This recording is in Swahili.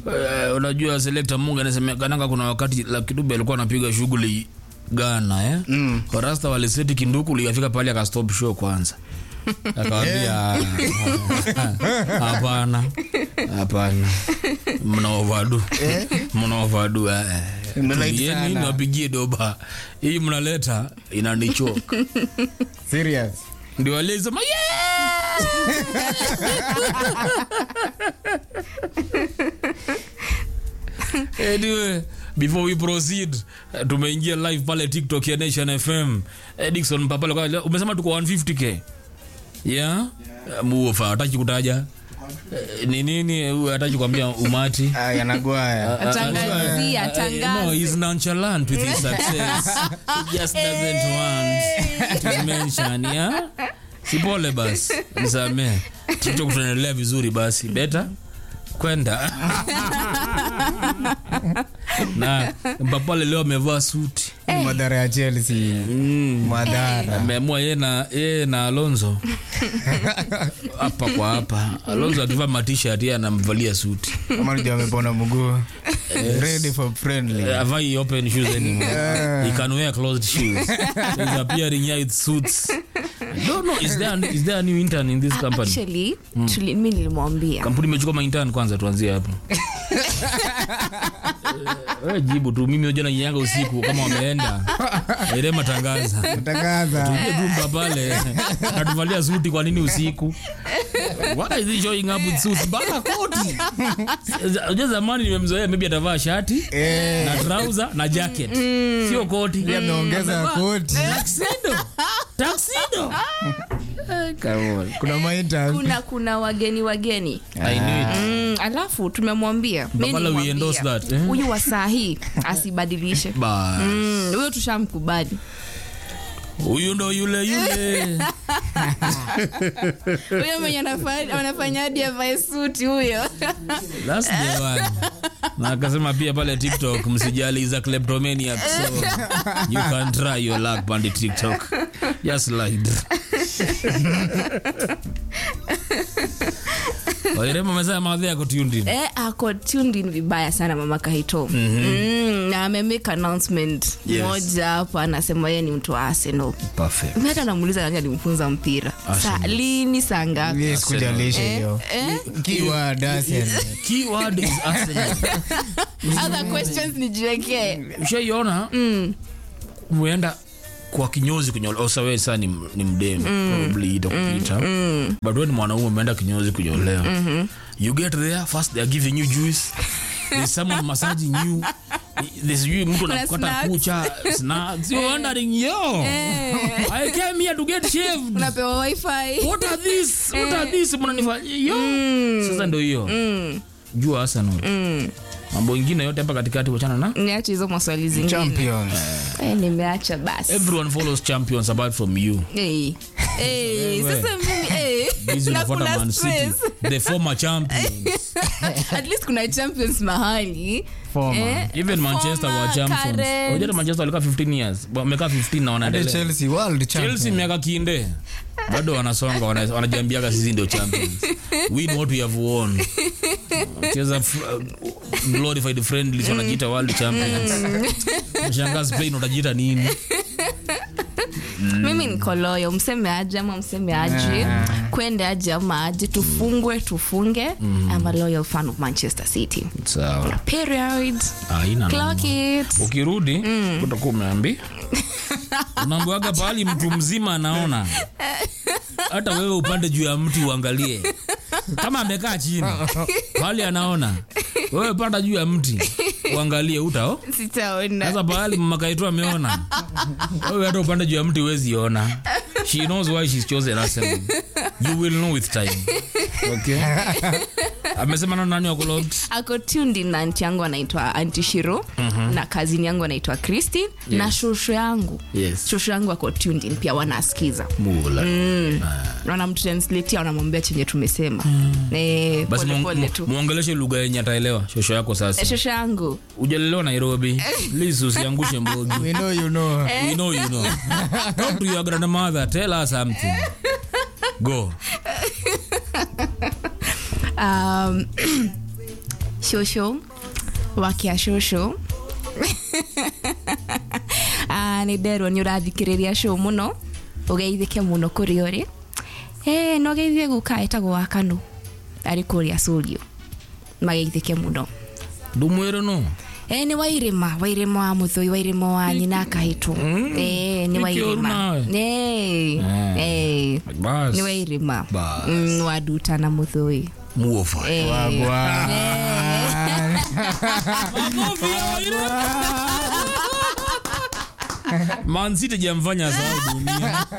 uh, unajua selekta mungu anasemekananga kuna wakati la kidube alikuwa anapiga shughuli Ghana eh? mm. Rasta waliseti kinduku likafika pale akastop show kwanza akawambia hapana hapana mna ovadu mna ovadu eh. Mnalike Tulieni sana. niwapigie doba hii mnaleta inanichoka Serious. ndio alisema yeah! anyway, before we proceed eh, tumeingia live pale tiktok ya nation fm Eh, dikson mpapale kwa- umesema tuko 150k yeah, yeah. muofa hataki kutaja Eh, ni nini huyu hataki kuambia umati Ah, yanagwaya. Atangazia, Uh, atangaze. no, he's nonchalant with his success. He just doesn't want to mention, yeah? Sipole basi, msamee. TikTok tunaendelea vizuri basi. Beta kwenda. na Mpapale leo amevaa suti. Madhara ya Chelsea. Madhara. Ameamua yeye na yeye na Alonso. Hapa kwa hapa. Alonso akivaa matisha yeye anamvalia suti. Kama ndio amepona mguu. Ready for friendly. Uh, avai open shoes anymore. he can wear closed shoes. He's appearing here with suits. I don't know. Is there is there a new intern in this company? actually tuli- mi nilimwambia Kampuni imechukua maintern kwanza, tuanzie hapo. Wewe jibu tu, mimi jana nyanga usiku kama wameenda ile matangaza Tangaza. tuje jumba pale natuvalia suti. Kwa nini usiku? Why is he showing up with suits? Bana koti. Unajua zamani nimemzoea, maybe atavaa shati Eh. na trouser na jacket, sio koti. Ameongeza Amevaa koti. Tuxedo. Tuxedo. Eh, come on. Kuna maita. kuna kuna wageni wageni I knew it. mm, alafu tumemwambia mi Mbapala, we nilimwambia, endorse that, eh? huyu wa saa hii asibadilishe Bas. Mm, huyo tushamkubali huyu ndo yule yule huyo mwenye anafa- anafanya hadi avae suti huyo That's the one. na akasema pia pale tiktok msijali is a kleptomaniac so you can try your luck pande tiktok just slide wairema mezaa maadhi yako tundi eh, ako tuned in vibaya sana mama kahito mm, na amemake announcement Yes. moja hapa anasema yeye ni mtu wa arsenal perfect Mi hata namuuliza nani alimfunza mpira sa, lini saa ngapi Yes, kujalisha hiyo. eh? Keyword Arsenal. keyword is arsenal other questions nijiwekee ushaiona uenda kwa kinyozi kunyolewa osawe saa ni, ni mdemu probably itakupita but wewe ni mwanaume umeenda kinyozi kunyolewa you get there first they are giving you juice there's someone massaging you there's you mtu Kuna anakukata snacks. kucha snacks you're wondering yo I came here to get shaved unapewa wifi what are this what are this mnanifanyia yo sasa ndio hiyo jua Arsenal mambo ingine yote hapa katikati wachana na niache hizo maswali zingine Champions. eh, nimeacha basi everyone follows champions apart from you hey. Hey, sasa mimi hey. Hizi Na unafuata kuna Man City, stress. the former champions at least kuna champions mahali Former. even manchester wa former, champions current. unajua manchester walikaa 15 years wamekaa 15 na Hadi wanaendelea Chelsea world chelsea champion. miaka kinde bado wanasonga wana- wanajiambiaga sisi ndio champions win what we have won cheza f- uh, glorified friendlies wanajiita world champions shangaa spain utajiita nini mimi niko loyo mseme aje ama mseme aje kwende aje ama aje tufungwe tufunge I'm a loyal fan of manchester city sawa period aina clock it ukirudi utakuwa umeambi unaambiwaga pahali mtu mzima anaona hata wewe upande juu ya mti uangalie kama amekaa chini pahali anaona wewe panda juu ya mti uangalie utao sitaona sasa pahali mmakaitu ameona wewe hata upande juu ya mti huwezi ona she knows why she's chosen Arsenal. you will know with time okay amesema na nani wako logged ako tuned in na anti yangu anaitwa anti shiro na kazini yangu anaitwa christine na shushu yangu yes shushu yangu ako tuned in pia wanasikiza mula wanamtranslatia wanamwambia chenye tumesema Eh, basi pole mu- pole tu mu- muongeleshe lugha yenye ataelewa shosho yako sasa Eh, shushu yangu ujalelewa nairobi please usiangushe mbogi We know you know. we know you know talk to your grandmother tell her something go um, shosho wakia shosho Ah, nä nderwo nä å rathikä rä ria show må no å geithä ke må no kå rä å rä no geithie gå ka ätagwo wa kanå arä kå rä a curio mageithä ke må no ndumwire no e nä wairima wairima wa må thå wairima wa nyina akahätwo nä Nĩkĩũru wairima nawe. bas nä wairima Bas. Mm, wa nduta na må thå muofa Wagwan. man city jamfanya sawa dunia